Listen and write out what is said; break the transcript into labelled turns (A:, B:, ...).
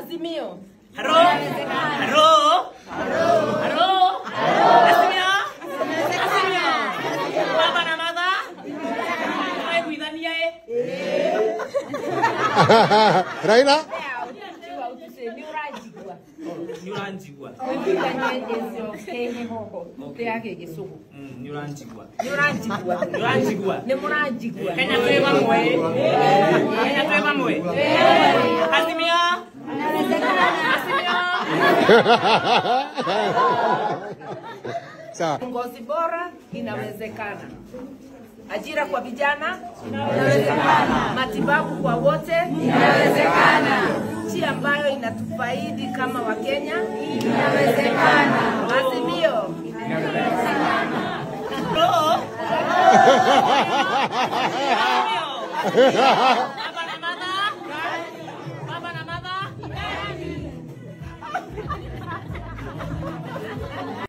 A: Azimio.
B: Haro? Haro? Haro? Azimio? Azimio? Baba na mama? Tunaiguithania eh?
C: Raila?
A: Tiwa utuse ni urajigua.
B: Nĩ ũranjigua.
A: Wĩkithanie ĩcio kĩhehoho kĩa gĩgĩcũgũ.
B: Mm, Nĩ ũranjigua.
A: Nĩ ũranjigua.
B: Nĩ ũranjigua.
A: Nĩ mũranjigua.
B: Kenya twĩ bamwe. Kenya twĩ bamwe. Azimio? Azimio?
C: Sawa.
A: Uongozi bora inawezekana. Ajira kwa vijana inawezekana. Matibabu kwa wote inawezekana. Nchi ambayo inatufaidi kama Wakenya inawezekana. Azimio.
B: Haro? Azimio?